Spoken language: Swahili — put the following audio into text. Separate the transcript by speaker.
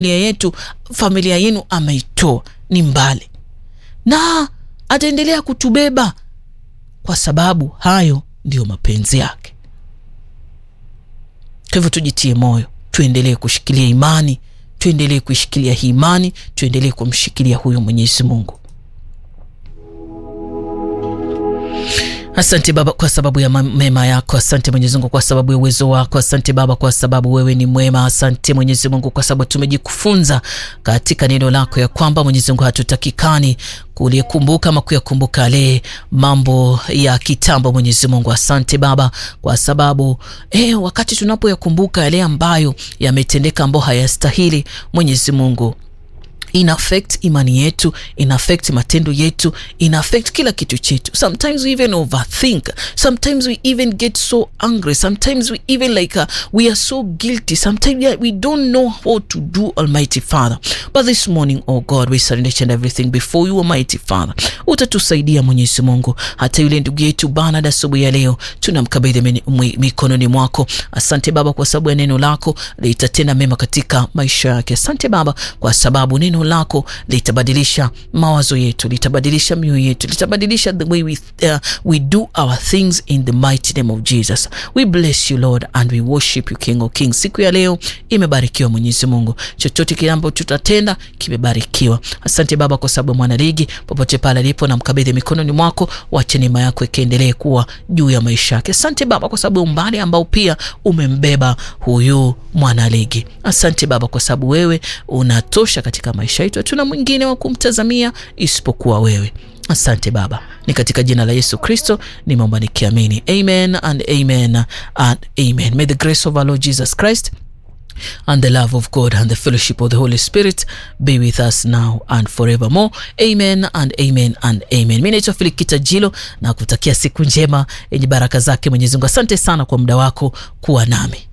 Speaker 1: yetu familia yenu ameitoa ni mbali na ataendelea kutubeba kwa sababu hayo ndiyo mapenzi yake kwa hivyo tujitie moyo tuendelee kushikilia imani tuendelee kuishikilia hii imani tuendelee kumshikilia huyo mwenyezi mungu asante baba kwa sababu ya mema yako asante mwenyezi mungu kwa sababu ya uwezo wako asante baba kwa sababu wewe ni mwema asante mwenyezi mungu kwa sababu tumejifunza katika neno lako ya kwamba mwenyezi mungu hatutakikani kulikumbuka ama kuyakumbuka yale mambo ya kitambo mwenyezi mungu asante baba kwa sababu eh, wakati tunapoyakumbuka yale ambayo yametendeka ambayo hayastahili mwenyezi mungu ina affect imani yetu ina affect matendo yetu ina affect kila kitu chetu sometimes we even overthink sometimes we even get so angry sometimes we even like uh, we are so guilty sometimes yeah, we don't know how to do almighty father but this morning oh god we surrender each and everything before you almighty father utatusaidia mwenyezi mungu hata yule ndugu yetu bana asubuhi ya leo tunamkabidhi mikononi mwako asante baba kwa sababu ya neno lako litatenda mema katika maisha yake asante baba kwa sababu neno lako litabadilisha mawazo yetu litabadilisha mioyo yetu litabadilisha the way we, uh, we do our things in the mighty name of jesus we bless you lord and we worship you king of kings siku ya leo imebarikiwa mwenyezi mungu chochote kile ambacho tutatenda kimebarikiwa asante baba kwa sababu mwanaligi popote pale alipo na mkabidhi mikononi mwako wache neema yako ikiendelee kuwa juu ya maisha yake asante baba kwa sababu umbali ambao pia umembeba huyu mwanaligi asante baba kwa sababu wewe unatosha katika maisha yetu hatuna mwingine wa kumtazamia isipokuwa wewe asante baba ni katika jina la yesu kristo nimeomba nikiamini amen and amen and amen may the grace of our lord jesus christ and the love of God and the fellowship of the Holy Spirit be with us now and forevermore. Amen and amen and amen. Mi naitwa Filikita Jilo na kutakia siku njema yenye baraka zake Mwenyezi Mungu. Asante sana kwa muda wako kuwa nami.